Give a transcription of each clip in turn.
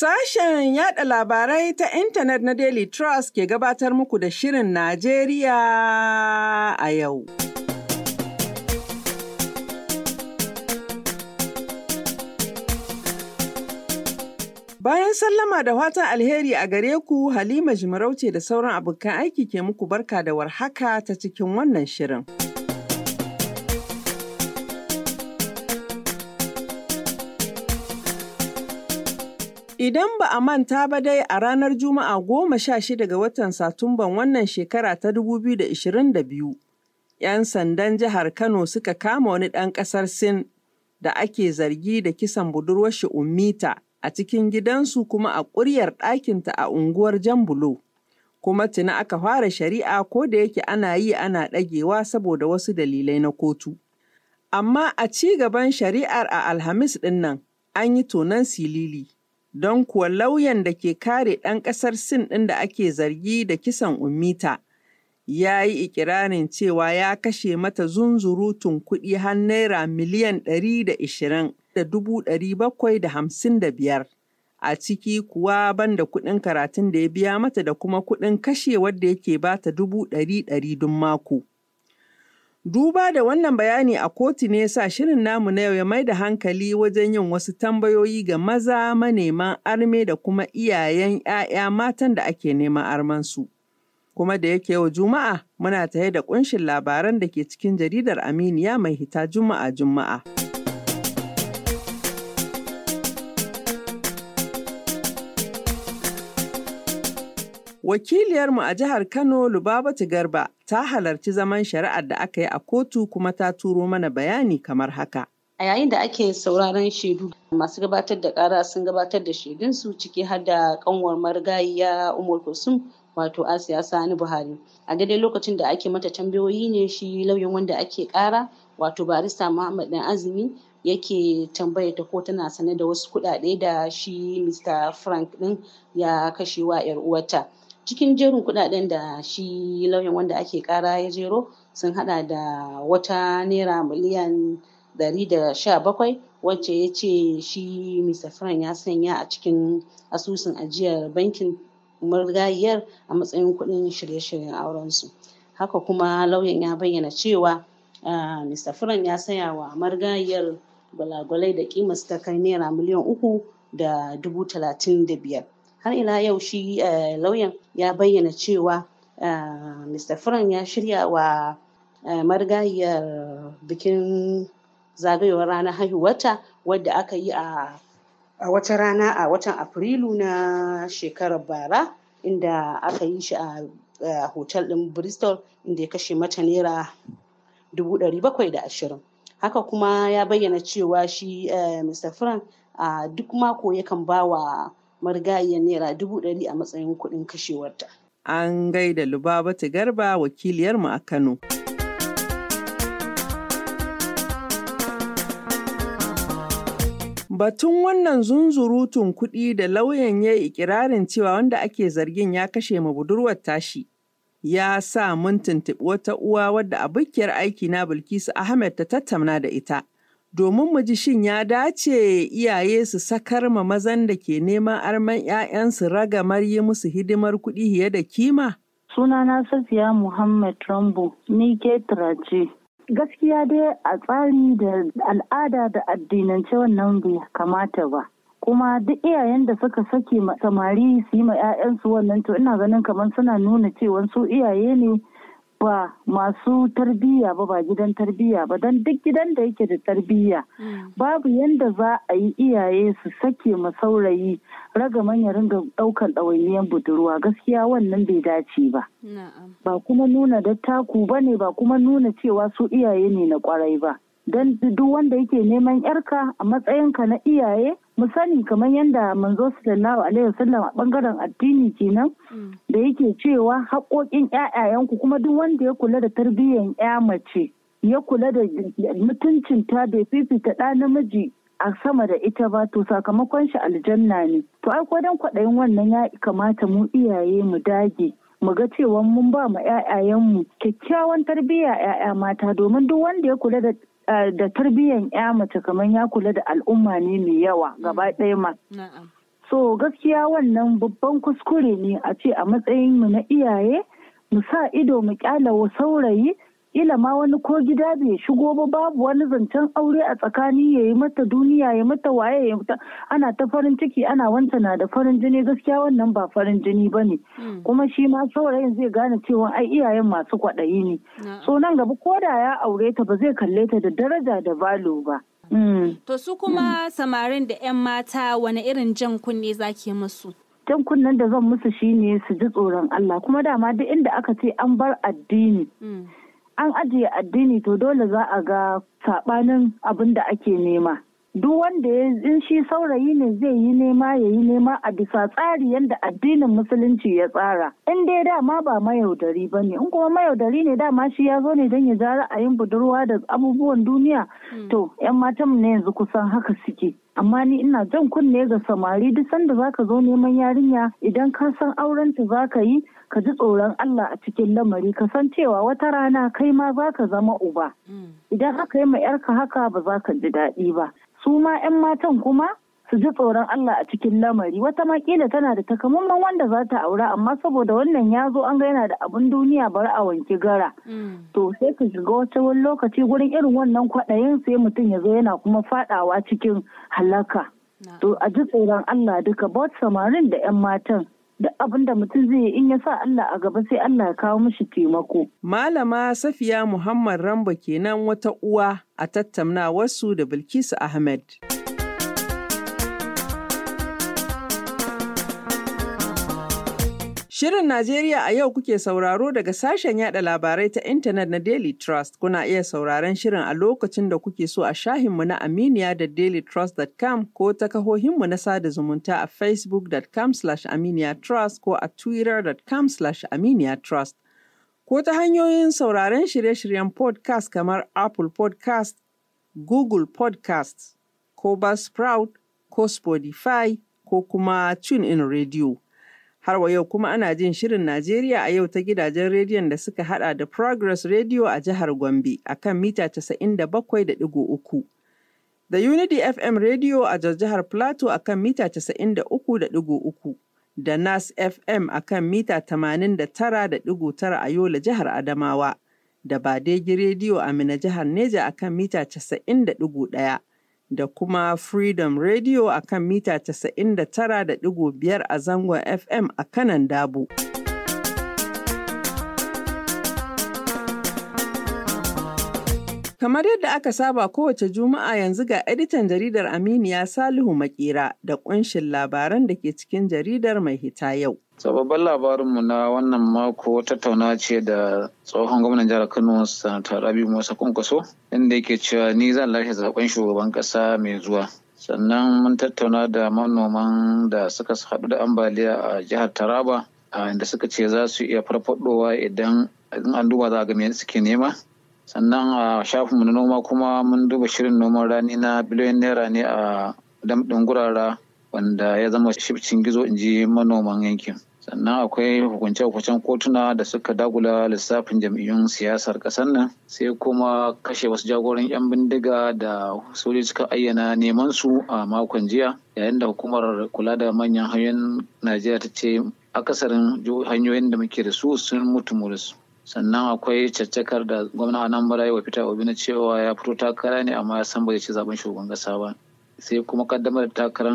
Sashen yada labarai ta intanet na Daily Trust ke gabatar muku da Shirin Najeriya a yau. Bayan sallama da fatan alheri a gare ku Halima Jimarauce da sauran abokan aiki ke muku barka da warhaka ta cikin wannan shirin. Idan ba a manta ba dai a ranar Juma'a goma sha shida ga watan Satumban wannan shekara ta 2022, ‘yan sandan jihar Kano suka kama wani ɗan ƙasar Sin da ake zargi da kisan budurwar shi Ummita a cikin gidansu kuma a ƙuryar ɗakinta a unguwar Jambulo. Kuma tuni aka fara shari'a ko da yake ana yi ana ɗagewa saboda wasu dalilai na kotu. Amma a ci gaban shari'ar a Alhamis ɗin nan an yi tonon silili. don kuwa lauyan da ke kare ɗan ƙasar Sin ɗin da ake zargi da kisan Ummita ya yi ikirarin cewa ya kashe mata zunzurutun kuɗi har naira miliyan ɗari da ishirin da dubu ɗari bakwai da hamsin da biyar. A ciki kuwa banda kuɗin karatun da ya biya mata da kuma kuɗin kashe wadda yake bata dubu ɗari ɗari duk mako. Duba da wannan bayani a kotu ne sa shirin namu na yau ya mai da hankali wajen yin wasu tambayoyi ga maza maneman arme da kuma iyayen 'ya'ya matan da ake neman armansu. Kuma da yake yau Juma'a muna tare da kunshin labaran da ke cikin jaridar Aminiya mai hita Juma'a Juma'a. Wakiliyarmu a jihar Kano Lubabatu Garba ta halarci zaman shari'ar da aka yi a kotu kuma ta turo mana bayani kamar haka. A yayin da ake sauraron shaidu masu gabatar da ƙara sun gabatar da shaidunsu ciki har da kanwar marigayiya Umar Kulsum wato Asiya Sani Buhari. A daidai lokacin da ake mata tambayoyi ne shi lauyan wanda ake ƙara wato barista Muhammad Dan Azumi yake tambaya ta ko tana sane da wasu kuɗaɗe da shi Mr. Frank ɗin ya kashe wa 'yar uwarta. cikin jerin kudaden da shi lauyan wanda ake kara ya jero sun hada da wata naira miliyan 117 wacce ya ce shi mr frank ya sanya a cikin asusun ajiyar bankin marigayiyar a matsayin kudin shirye-shiryen aurensu haka kuma lauyan ya bayyana cewa mr frank ya saya wa marigayiyar gwalagwalai da kimarsu ta kai naira miliyan uku da dubu talatin da biyar har ila yau shi lauyan ya bayyana cewa mr frank ya shirya wa marigayiyar bikin zagayowar ranar haihuwarta wadda aka yi a wata rana a watan afrilu na shekarar bara inda aka yi shi a hotel din bristol inda ya kashe mata naira dubu ɗari bakwai da ashirin haka kuma ya bayyana cewa shi mr frank a duk mako yakan ba wa marigayiyar naira dubu ɗari a matsayin kuɗin kashewarta. An gaida Lubabatu Garba wakiliyarmu a Kano. Batun wannan zunzurutun kuɗi da lauyan ya yi ikirarin cewa wanda ake zargin ya kashe ma budurwar tashi. Ya sa mun tuntuɓi wata uwa wadda abokiyar aiki na Bilkisu Ahmed ta tattauna da ita. domin mu ji shin ya dace iyaye su sakar ma mazan da ke neman arman 'ya'yansu ragamar yi musu hidimar kuɗi fiye da kima? Sunana Safiya Muhammad Rambo, ni Ketra ce. Gaskiya dai a tsari da al'ada da addinance wannan bai kamata ba. Kuma duk iyayen da suka sake samari su yi ma 'ya'yansu wannan to ina ganin kamar suna nuna cewa su iyaye ne ba masu tarbiyya ba ba gidan tarbiyya ba don duk gidan da yake da tarbiyya babu yanda za a yi iyaye su sake ma saurayi ragaman ya ringa daukan ɗawainiyar budurwa gaskiya wannan bai dace ba ba kuma nuna dattaku ba ne ba kuma nuna cewa su iyaye ne na kwarai ba don duk wanda yake neman yarka a matsayinka na iyaye mu sani kamar yadda manzo sallallahu alaihi wasallam a bangaren addini kenan da yake cewa haƙoƙin ƴaƴayenku kuma duk wanda ya kula da tarbiyyar ƴa mace ya kula da mutuncinta bai fifita ɗa namiji a sama da ita ba to sakamakon shi aljanna ne to ai dan kwaɗayin wannan ya kamata mu iyaye mu dage mu ga cewa mun ba mu ƴaƴayenmu kyakkyawan tarbiyya ƴaƴa mata domin duk wanda ya kula da da tarbiyyan ya mace kamar ya kula da al'umma ne mai yawa gaba ɗaya ma. so gaskiya wannan babban kuskure ne a ce a matsayin mu na iyaye mu sa ido mu kyala saurayi ila ma wani ko gida bai shigo ba babu wani zancen aure a tsakani ya yi mata duniya ya mata waye ya mata ana ta farin ciki ana wanta na da farin jini gaskiya wannan ba farin jini ba ne kuma shi ma saurayin zai gane cewa ai iyayen masu kwaɗayi ne so nan gaba ko da ya aure ta ba zai kalle ta da daraja da valo ba To su kuma samarin da 'yan mata wani irin jan kunne zake musu? jan kunnen da zan musu shine su ji tsoron Allah kuma dama duk inda aka ce an bar addini an ajiye addini to dole za a ga sabanin abin da ake nema duk wanda ya in shi saurayi ne zai yi nema ya yi nema a bisa tsari yadda addinin musulunci ya tsara in dai dama ba mayaudari ba ne in kuma mayaudari ne dama shi ya zo ne don ya ja ra'ayin budurwa da abubuwan duniya to yan matan ne yanzu kusan haka suke amma ni ina jan kunne ga samari duk sanda zaka zo neman yarinya idan ka san aurenta zaka yi ka ji tsoron Allah a cikin lamari ka san cewa wata rana kai ma zaka zama uba idan aka yi ma yarka haka ba za ka ji daɗi ba su ma 'yan matan kuma su ji tsoron Allah a cikin lamari wata makila tana da takamaiman wanda za ta aura amma saboda wannan ya zo an ga yana da abin duniya bari a wanki gara to sai ka shiga wata wani lokaci gurin irin wannan kwaɗayin sai mutum ya zo yana kuma faɗawa cikin halaka to a ji tsoron Allah duka bot samarin da 'yan matan duk abin da mutum zai yi in ya sa Allah a gaba sai Allah ya kawo mishi taimako. Malama Safiya Muhammad Rambo kenan wata uwa a tattaunawarsu da Bilkisu Ahmed. Shirin Najeriya a yau kuke sauraro daga sashen yada labarai ta intanet na Daily Trust. Kuna iya sauraron shirin a lokacin da kuke so a shahinmu na Aminiya da dailytrust.com ko ta kahohinmu na sada zumunta a facebook.com aminiyatrust ko a twitter.com aminiyatrust. Ko ta hanyoyin sauraron shirye-shiryen podcast kamar Apple podcast, Google podcast, ko Buzzsprout, ko Spotify, ko kuma TuneIn Radio. Har wa yau kuma ana jin shirin Najeriya a yau ta gidajen rediyon da suka hada da Progress Radio a jihar Gombe a kan mita 97.3. Da Unity FM Radio a jihar Plateau a kan mita 93.3. Da Nas FM a kan mita 89.9 a Yola jihar Adamawa. Da Badegi Radio a Mina jihar Neja a kan mita 90.1. da kuma Freedom Radio a kan mita 99.5 a zangon FM a kanan Dabo. Kamar yadda aka saba kowace Juma'a yanzu ga editan jaridar Aminiya Salihu Makera da ƙunshin labaran da ke cikin jaridar mai hita yau. Sababban labarinmu na wannan mako tattauna ce da tsohon gwamnan jihar Kano Sanata Rabi Musa Kwankwaso inda yake cewa ni zan lashe zaben shugaban kasa mai zuwa. Sannan mun tattauna da manoman da suka haɗu da ambaliya a jihar Taraba inda suka ce za su iya farfadowa idan an duba za a ga me suke nema. Sannan a shafinmu na noma kuma mun duba shirin noman rani na biliyon naira ne a damɗin gurara wanda ya zama shifcin gizo in ji manoman yankin sannan akwai hukunce-hukuncen kotuna da suka dagula lissafin jam'iyyun siyasar ƙasar nan sai kuma kashe wasu jagoran 'yan bindiga da sojoji suka ayyana neman su a makon jiya yayin da hukumar kula da manyan hanyoyin najeriya ta ce akasarin hanyoyin da muke da su sun mutu muris sannan akwai caccakar da gwamna anambra wa fita obi na cewa ya fito takara ne amma ya san bai ci zaben shugaban kasa ba sai kuma kaddamar da takarar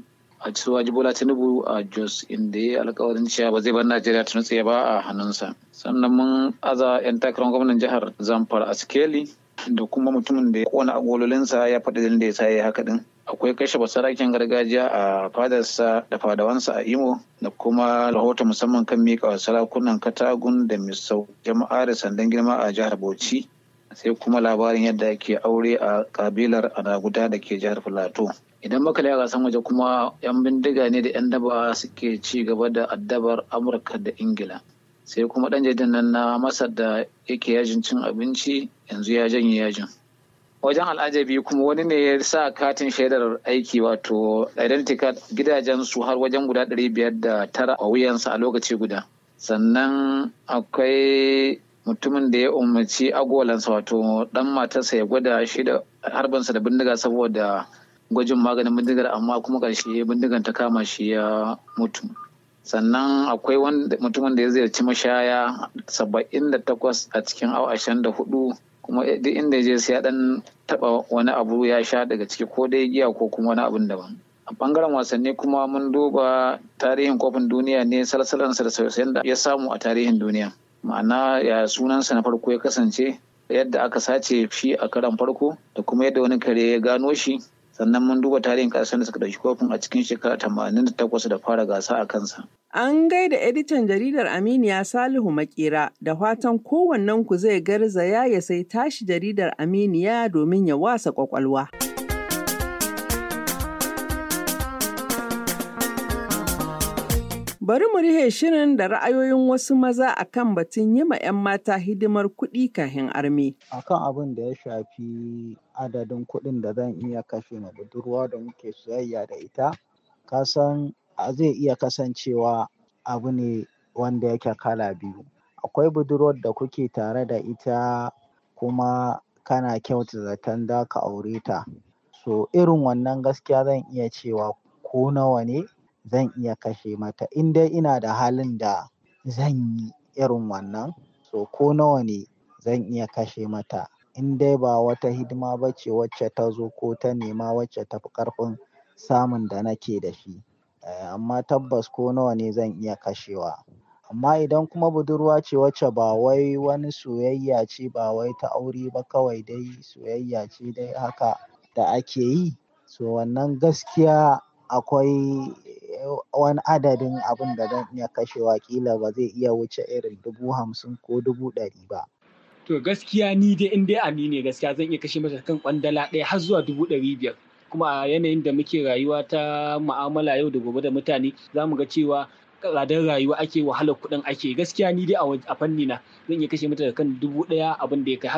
a cikin bola tinubu a jos inda ya alkawarin cewa ba zai bar najeriya ta nutse ba a hannunsa sannan mun aza yan takarar gwamnan jihar zamfara a sikeli da kuma mutumin da ya kona agololinsa ya faɗi dalilin da ya sa ya haka din akwai kashe basarakin gargajiya a fadarsa da fadawansa a imo da kuma rahoton musamman kan mika wa sarakunan katagun da misau jama'a da sandan girma a jihar bauchi sai kuma labarin yadda ake aure a kabilar anaguda da ke jihar filato idan muka a gasan waje kuma yan bindiga ne da yan daba suke ci gaba da addabar amurka da ingila sai kuma dan jaridan nan na masar da yake yajin cin abinci yanzu ya janye yajin wajen al'ajabi kuma wani ne ya sa katin shaidar aiki wato identity card gidajen su har wajen guda ɗari biyar da tara a wuyansa a lokaci guda sannan akwai mutumin da ya umarci agolansa wato dan matarsa ya gwada shi da harbansa da bindiga saboda gwajin maganin bindigar amma kuma ƙarshe bindigar ta kama shi ya mutu sannan akwai mutumin da ya ziyarci mashaya saba'in da takwas a cikin awa ashirin da hudu kuma duk inda je sai ya dan taba wani abu ya sha daga ciki ko dai giya ko kuma wani abun daban a bangaren wasanni kuma mun duba tarihin kofin duniya ne salsalansa da sauye da ya samu a tarihin duniya ma'ana ya sunansa na farko ya kasance yadda aka sace shi a karan farko da kuma yadda wani kare ya gano shi sannan mun duba tarihin kasar da suka ɗauki kofin a cikin shekara tamanin da takwas da fara gasa a kansa. An gaida editan jaridar Aminiya Salihu Makera da fatan kowannen ku zai garzaya ya sai tashi jaridar Aminiya domin ya wasa kwakwalwa. Bari mu rihe shirin da ra'ayoyin wasu maza akan batun yi ma 'yan mata hidimar kuɗi kahin arme. Akan abin da ya shafi adadin kuɗin da zan iya kashe ma budurwa da muke soyayya da ita, ka san zai iya kasancewa abu ne wanda yake kala biyu. Akwai budurwar da kuke tare da ita kuma kana kyautata zaton za ka aure ta. So irin wannan gaskiya zan iya cewa ko nawa ne zan iya kashe mata in dai ina da halin da zan yi irin wannan so ko nawa ne zan iya kashe mata in dai ba wata hidima ba ce wacce ta zo ko ta nema wacce ta fi ƙarfin samun da nake da shi amma tabbas ko nawa ne zan iya kashewa amma idan kuma budurwa ce wacce ba wai wani soyayya ce ba wai ta aure ba kawai dai soyayya ce dai haka da ake yi so wannan gaskiya akwai wani adadin abin da zan iya kashewa ƙila ba zai iya wuce irin dubu hamsin ko dubu ɗari ba. To gaskiya ni dai in dai ani ne gaskiya zan iya kashe mata kan kwandala ɗaya har zuwa dubu ɗari biyar. Kuma a yanayin da muke rayuwa ta ma'amala yau da gobe da mutane za mu ga cewa tsadar rayuwa ake wahalar kuɗin ake gaskiya ni dai a fanni na zan iya kashe mata kan dubu ɗaya abin da ya kai har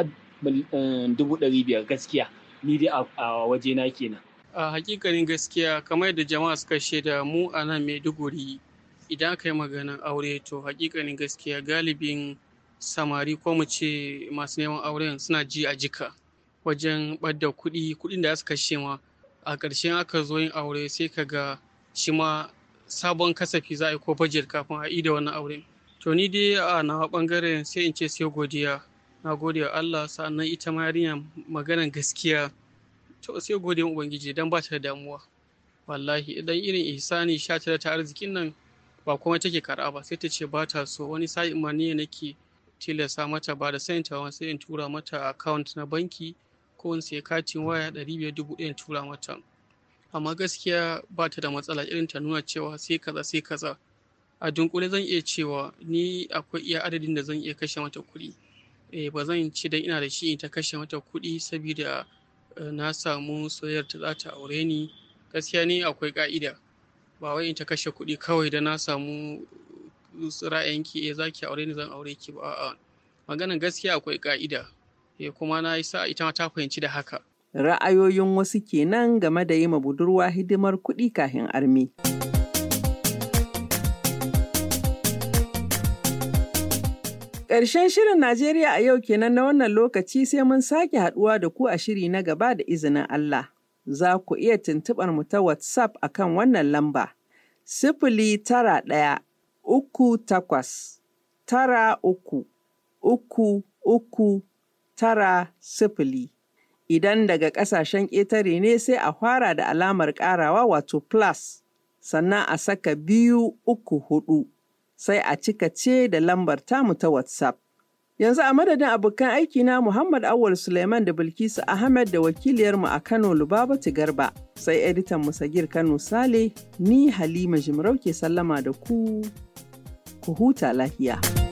dubu ɗari biyar gaskiya ni dai a wajena kenan. a hakikanin gaskiya kamar yadda jama'a suka shaida mu a nan maiduguri idan aka yi maganar aure to hakikanin gaskiya galibin samari ko mu ce masu neman auren suna ji a jika wajen ɓadda kuɗi kuɗin da suka kashe ma a ƙarshen aka zo yin aure sai ka ga shi ma sabon kasafi za a yi ko bajet kafin a yi da wannan auren to ni dai a nawa ɓangaren sai in ce sai godiya na gode wa Allah sa'annan ita ma yarinya maganar gaskiya to sai gode ubangiji dan ba ta da damuwa wallahi idan irin ihsani sha ta ta arzikin nan ba kuma take karɓa ba sai ta ce ba ta so wani sa'in ma ne nake tilasta mata ba da sanin tawa sai in tura mata account na banki ko in sai katin waya ɗari biyar dubu ɗaya in tura mata amma gaskiya ba ta da matsala irin ta nuna cewa sai kaza sai kaza a dunkule zan iya cewa ni akwai iya adadin da zan iya kashe mata kuɗi eh ba zan ce dan ina da shi in ta kashe mata kuɗi saboda na samu soyayyar ta za ta aure ni gaskiya ni akwai ka'ida ba wai in ta kashe kuɗi kawai da na samu ra'ayinki eh zaki aure ni zan aure ki ba a'a maganan gaskiya akwai ka'ida eh kuma na yi sa ita ta fahimci da haka Ra'ayoyin wasu kenan game da yi ma budurwa hidimar kuɗi kafin armi. Ƙarshen shirin Najeriya a yau kenan na wannan lokaci sai mun sake haɗuwa da ku a shiri na gaba da izinin Allah. Za ku iya tuntuɓar mu ta WhatsApp a kan wannan lamba. Sifili tara ɗaya, uku takwas, tara uku, uku, uku, tara sifili. Idan daga ƙasashen ƙetare ne sai a fara da alamar ƙarawa wato plus, sannan a saka biyu uku hudu. sai a cika ce da lambar tamu ta WhatsApp. Yanzu a madadin abokan aiki na Muhammad Awal Suleiman da Bilkisu Ahmed da wakiliyarmu a Kano Lubabatu Garba, sai editan Musagir Kano Sale, ni Halima Jimarau ke sallama da ku, ku huta lahiya.